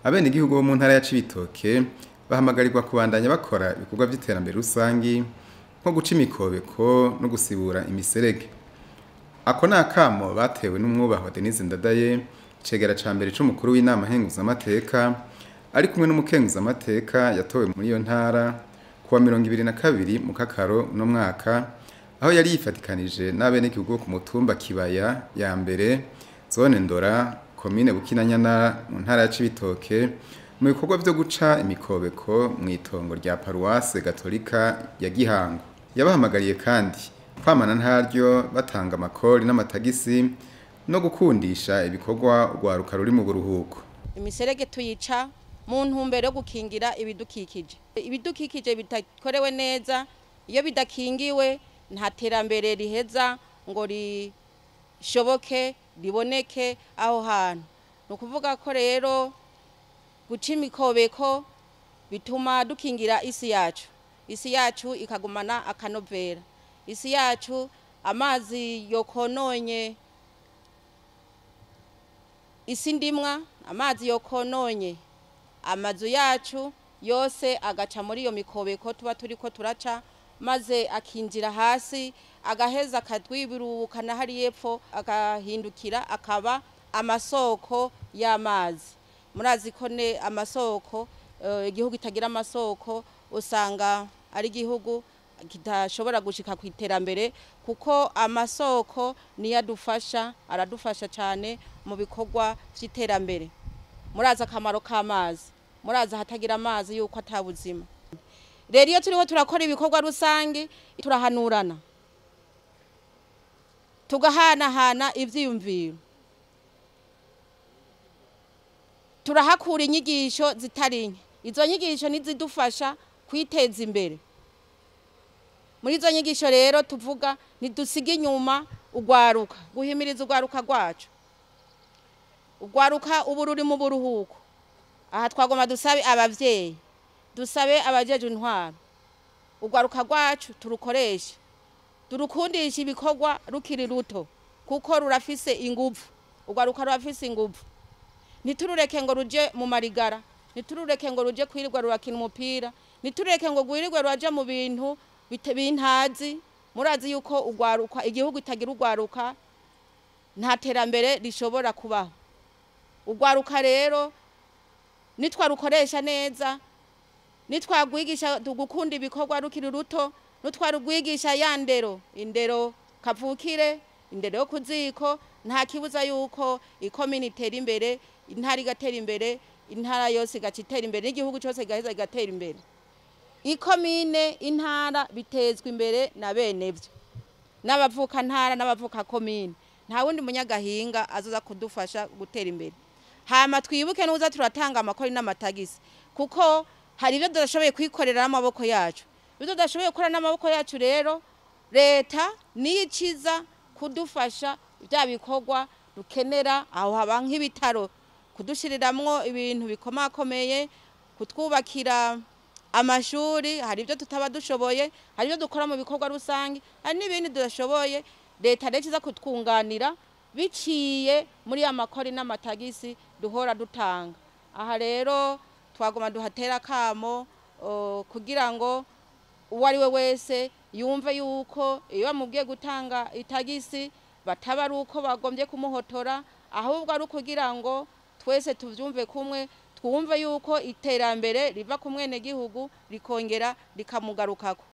abenegihugu bo mu ntara ya Cibitoke bahamagarirwa kubandanya bakora ibikorwa vy'iterambere rusangi nko guca imikobeko no gusibura imiserege ako ni akamo batewe n'umwubahwa Denise Ndadaye cegera ca mbere c'umukuru w'inama nkenguzamateka ari kumwe n'umukenguzamateka yatowe muri iyo ntara kuwa mirongo ibiri na kabiri mu kakaro uno mwaka aho yari yifatikanije n'abenegihugu bo ku mutumba Kibaya ya mbere zone Ndora komine Bukinanyana mu ntara ya Cibitoke mu bikorwa vyo guca imikobeko mw'itongo rya paruwase gatolika ya Gihango yabahamagariye kandi kwamana ntaryo batanga amakori n'amatagisi no gukundisha ibikorwa urwaruka ruri mu buruhuko imiserege tuyica mu ntumbero yo gukingira ibidukikije ibidukikije bidakorewe neza iyo bidakingiwe nta terambere riheza ngo rishoboke riboneke aho hantu ni ukuvuga ko rero guca imikobeko bituma dukingira isi yacu isi yacu ikagumana akanovera isi yacu amazi yokononye isi ndimwa amazi yokononye amazu yacu yose agaca muri iyo mikobeko tuba turiko turaca maze akinjira hasi agaheza akatwibiruka na hari yepfo agahindukira akaba amasoko y'amazi murazi ko ne amasoko igihugu itagira amasoko usanga ari igihugu kidashobora gushika ku iterambere kuko amasoko niyo adufasha aradufasha cyane mu bikorwa by'iterambere murazi akamaro k'amazi murazi ahatagira amazi yuko atabuzima rero iyo turiho turakora ibikorwa rusange turahanurana tugahanahana ibyiyumviro turahakura inyigisho zitari nke izo nyigisho nizidufasha kwiteza imbere muri izo nyigisho rero tuvuga ntidusige inyuma urwaruka guhimiriza urwaruka rwacu urwaruka ubu ruri mu buruhuko aha twagomba dusabe ababyeyi dusabe abajeje intwaro urwaruka rwacu turukoreshe turukundisha ibikorwa rukiri ruto kuko rurafise inguvu urwaruka rurafise inguvu ntiturureke ngo ruje mu marigara ntiturureke ngo ruje kwirirwa rurakina umupira ntitureke ngo rwirirwe ruraje mu bintu bintazi murazi yuko urwaruka igihugu itagira urwaruka nta terambere rishobora kubaho urwaruka rero nitwarukoresha neza nitwagwigisha gukunda ibikorwa rukiri ruto nitwarugwigisha ya ndero indero kavukire indero yo ku ziko nta kibuza yuko ikomini itera imbere intara igatera imbere intara yose igaca itera imbere n'igihugu cyose kigaheza kigatera imbere ikomine intara bitezwa imbere na bene byo n'abavuka ntara n'abavuka komine nta wundi munyagahinga azoza kudufasha gutera imbere hama twibuke n'uza turatanga amakori n'amatagisi kuko hari ibyo tudashoboye kwikorera n'amaboko yacu ibyo tudashoboye gukora n'amaboko yacu rero leta niyo ikiza kudufasha bya bikorwa dukenera aho haba nk'ibitaro kudushiriramwo ibintu bikomakomeye kutwubakira amashuri hari ibyo tutaba dushoboye hari ibyo dukora mu bikorwa rusange hari n'ibindi tudashoboye leta rero iza kutwunganira biciye muri ya makori n'amatagisi duhora dutanga aha rero twagoma duhatera akamo kugira ngo uwo ari we wese yumve yuko iyo bamubwiye gutanga itagisi bataba ari uko bagombye kumuhotora ahubwo ari ukugira ngo twese tubyumve kumwe twumve yuko iterambere riva ku mwenegihugu rikongera rikamugarukako